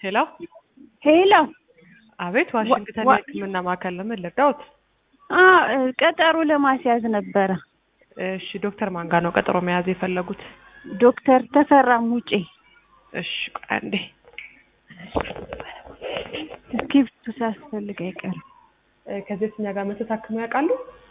ሄሎ ሄሎ አቤት፣ ዋሽንግተን ዋ- የሕክምና ማዕከል ለምን ልርዳዎት? አ ቀጠሮ ለማስያዝ ነበረ። እሺ፣ ዶክተር ማን ጋር ነው ቀጠሮ መያዝ የፈለጉት? ዶክተር ተፈራ ሙጬ እሺ፣ ቆይ አንዴ። እስክሪብቱ ሳያስፈልግ አይቀርም። እ፣ ከዚህ በፊት እኛ ጋር መተት ታክመው ያውቃሉ?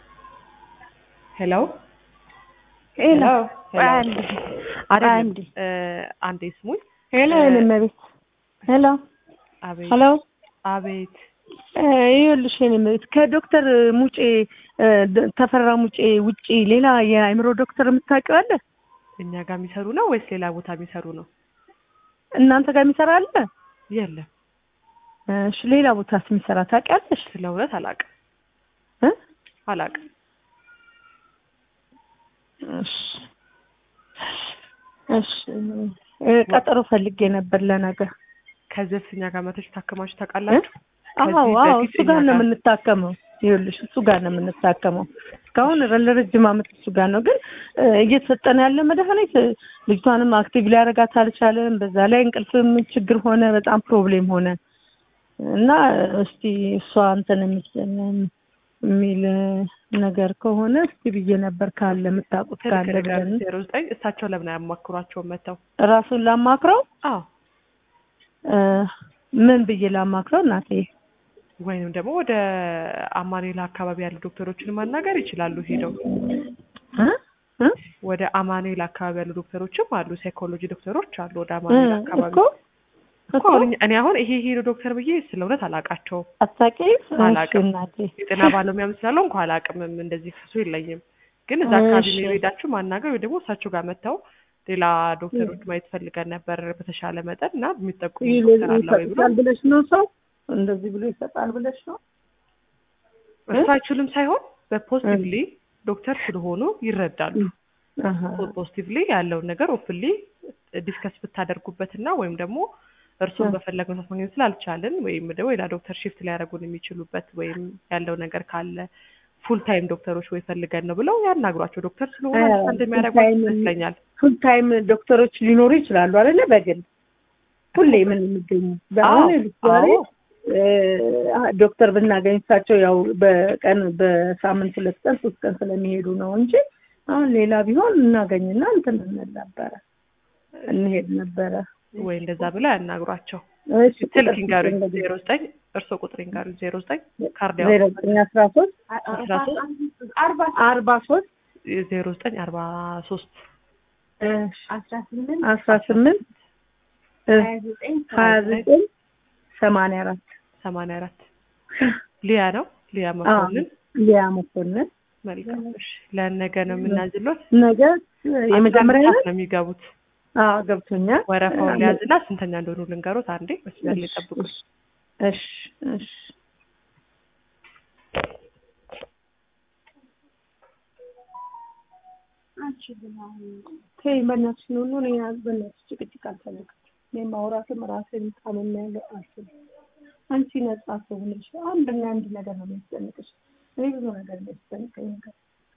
ሄሎ ሄሎ ሄሎ። አንድ አይደለም፣ አንድ እ፣ አንዴ ስሙኝ። ሄሎ እ፣ የኔ እመቤት ሄሎ አቤት ሄሎ አቤት። እ፣ ይኸውልሽ የኔ እመቤት ከዶክተር ሙጬ እ፣ ደ- ተፈራ ሙጬ ውጪ ሌላ የአእምሮ ዶክተር የምታውቂው አለ? እኛ ጋር የሚሰሩ ነው ወይስ ሌላ ቦታ የሚሰሩ ነው? እናንተ ጋር የሚሰራ አለ? የለም፣ እሺ ሌላ ቦታስ የሚሰራ ታውቂያለሽ? ስለ እውነት አላውቅም እ? አላውቅም። እሺ እሺ እ፣ ቀጠሮ ፈልጌ ነበር ለነገ። ከዚህ በፊት እኛ ጋር መተች ታክማችሁ ታውቃላችሁ? አዎ ከዚህ አዎ በፊት እሱ ጋር እኛ ነው ጋር- የምንታከመው። ይኸውልሽ እሱ ጋር ነው የምንታከመው። እስካሁን ረ- ለረጅም ዓመት እሱ ጋር ነው። ግን እ፣ እየተሰጠን ያለ መድኃኒት እ፣ ልጅቷንም አክቲቭ ሊያደርጋት አልቻለም። በዛ ላይ እንቅልፍም ችግር ሆነ፣ በጣም ፕሮብሌም ሆነ እና እስቲ እሷ እንትን የምትል የሚል እ፣ ነገር ከሆነ እስቲ ብዬ ነበር ካለ የምታውቁት ካለ ብለን ዜሮ ዘጠኝ እሳቸው ለምን አያማክሯቸውም መተው? ራሱን ላማክረው አዎ እ፣ ምን ብዬ ላማክረው እናቴ? ወይንም ደግሞ ወደ አማኑኤል አካባቢ ያሉ ዶክተሮችን ማናገር ይችላሉ። ሄደው እ? እ? ወደ አማኑኤል አካባቢ ያሉ ዶክተሮችም አሉ፣ ሳይኮሎጂ ዶክተሮች አሉ። ወደ አማኑኤል አካባቢ እኮ እኮ እኮ አሁን እኔ አሁን ይሄ ሄዶ ዶክተር ብዬ ስለ እውነት አላውቃቸውም። አታውቂም? አላውቅም። እሺ እናቴ የጤና ባለሙያም ስላለው እንኳ አላውቅምም። እንደዚህ ክሱ የለኝም። ግን እዛ አካባቢ እሺ። ነው የሄዳችሁ ማናገር ወይ ደግሞ እሳቸው ጋር መጥተው ሌላ ዶክተሮች ማየት ፈልገን ነበር በተሻለ መጠን እና የሚጠቁሙ ዶክተር አለ ወይ ብሎ ይሰጣል ብለሽ ነው ሰው እንደዚህ ብሎ ይሰጣል ብለሽ ነው? እሱ አይችልም ሳይሆን በፖዚቲቭሊ ዶክተር ስለሆኑ ይረዳሉ። አሀ። ፖዚቲቭሊ ያለውን ነገር ኦፕንሊ ዲስከስ ብታደርጉበትና ወይም ደግሞ እርሱን እ። በፈለገው ሰዓት ማግኘት ስላልቻልን ወይም ደግሞ ሌላ ዶክተር ሽፍት ሊያደርጉን የሚችሉበት ወይም ያለው ነገር ካለ ፉል ታይም ዶክተሮች ወይ ፈልገን ነው ብለው ያናግሯቸው። ዶክተር ስለሆነ እ፣ አንድ የሚያደርጓቸው full time ይመስለኛል። ፉል ታይም ዶክተሮች ሊኖሩ ይችላሉ አይደለ? በግል ሁሌ ምን የሚገኙ በአሁን አዎ፣ ለምሳሌ አዎ። እ፣ ዶክተር ብናገኝ እሳቸው ያው በቀን በሳምንት ሁለት ቀን ሶስት ቀን ስለሚሄዱ ነው እንጂ አሁን ሌላ ቢሆን እናገኝና እንትን እንል ነበረ እንሄድ ነበረ። ወይ እንደዛ ብለው ያናግሯቸው። እሺ ስልክ ይንገሩኝ። ዜሮ ዘጠኝ እርስዎ ቁጥር ይንገሩኝ። ዜሮ ዘጠኝ ካርድ ያው ዜሮ ዘጠኝ አስራ ሶስት አስራ ሶስት አርባ ሶስት ዜሮ ዘጠኝ አርባ ሶስት አስራ ስምንት ሀያ ዘጠኝ ሰማንያ አራት ሰማንያ አራት ሊያ ነው ሊያ መኮንን ሊያ መኮንን መልካም እሺ ለነገ ነው የምናዝሎት ነገ የመጀመሪያ ሰዓት ነው የሚገቡት አዎ ገብቶኛል ወረፋውን ሊያዝና ስንተኛ እንደሆኑ ልንገሮት አንዴ መስመር ላይ ጠብቁ እሺ እሺ ተይ በእናትሽ ነው ነው እኔ በእናትሽ ጭቅጭቅ አልፈልግም እኔ ማውራትም ራሴን ታምሜያለሁ አልችልም አንቺ ነጻ ትሆንሽ አንድና አንድ ነገር ነው የሚያስጨንቅሽ እኔ ብዙ ነገር የሚያስጨንቀኝ ነገር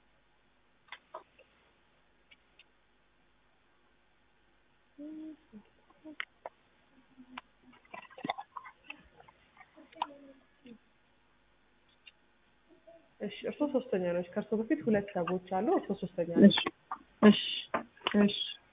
እሺ እርስዎ ሶስተኛ ነች ከእርስዎ በፊት ሁለት ሰዎች አሉ እርስዎ ሶስተኛ ነች እሺ እሺ እሺ